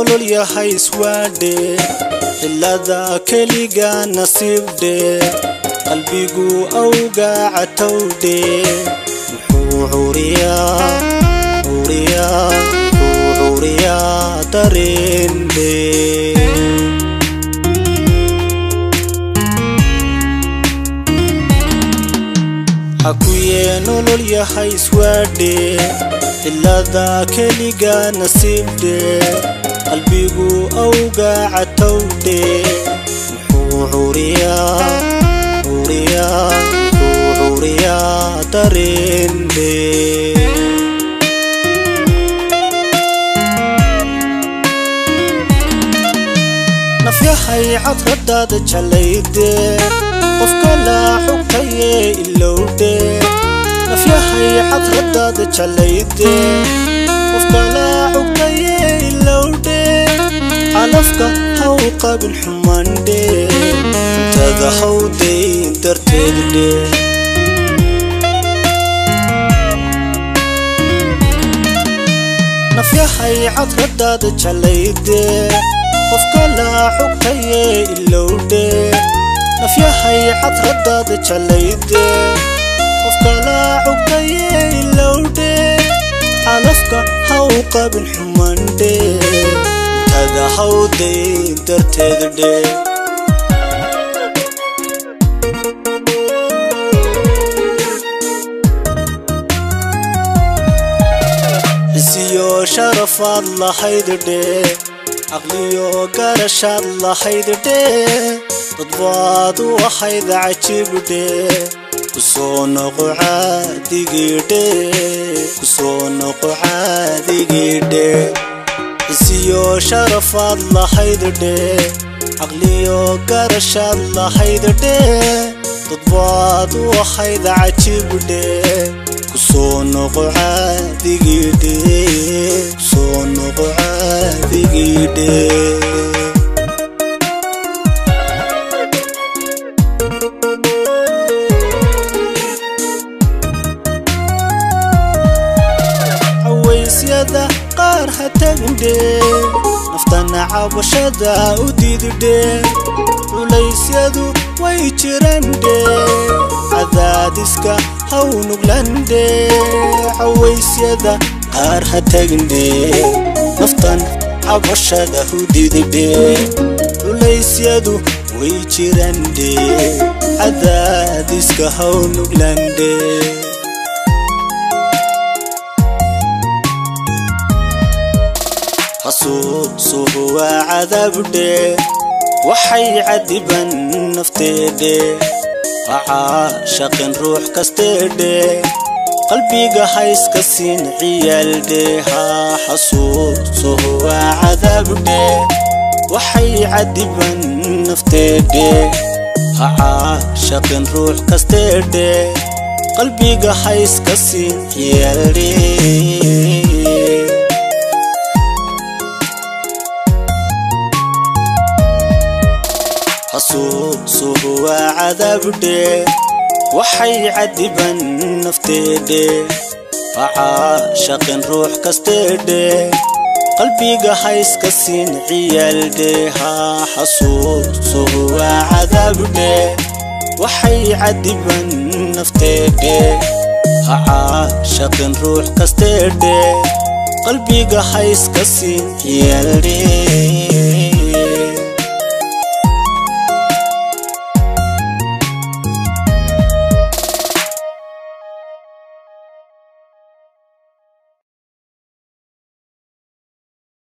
nolol yahay iswaadhe cilada keliga nasiibdhe qalbigu awgaa catowdhe muxuu curiyaa curiyaa muxuu curiyaa dareendhe xakuye nolol yahay iswaadhe cilada keliga nasiibdhe qalbigu awgaa catowdhe muxuu curiyaa curiyaa muxuu curiyaa dareendhe nafyahay cadradaada jalayde qofka laa xugtaye ilowdhe nafyahay cadradaada jalayde qofka laa xugtaye ilowdhe calafka haw qabin xumandhe intada hawdayn darteeddhe nafyahay cadradaada jalayde qofka laa xugtaye ilowdhe nafyahay cadradaada jalayde qofka laa xugtaye ilowdhe calafka haw qabin xumandhe intada hawdayn darteeddhe isiyo sharafaad lahaydhe caqliyo garashaad lahaydhe dadbaad u ahayd cajibdhe kusoo noqo caadigidhe kusoo noqo caadigidhe isiyo sharafaad lahaydhe caqliyo garashaad lahaydhe dadbaad u ahayd cajibdhe kusoo noqo caadigidhe kusoo noqo caadigidhe cawaysyada qaar ha tagndhe naftana cabashada u diididhe culaysyadu way jirandhe cadaadiska haw nuglandhe cawaysyada qaar ha tagndhe naftan cabashada u diididhe culaysyadu way jirandhe cadaadiska haw nuglandhe xasuusuhu waa cadaabdhe waxay cadiban nafteedhe hacaashaqin ruux kasteedhe qalbiga hayska siin ciyaaldhe haa xasuusuhu waa cadaabdhe waxay cadiban nafteedhe hacaashaqin ruux kasteedhe qalbiga hayska siin ciyaaldhe xasuusuhu waa cadaabdhe waxay cadiban nafteedhe hacaashaqin ruux kasteedhe qalbiga hayska siin ciyaaldhe haa xasuusuhu waa cadaabdhe waxay cadiban nafteedhe hacaashaqin ruux kasteedhe qalbiga hayska siin ciyaaldhe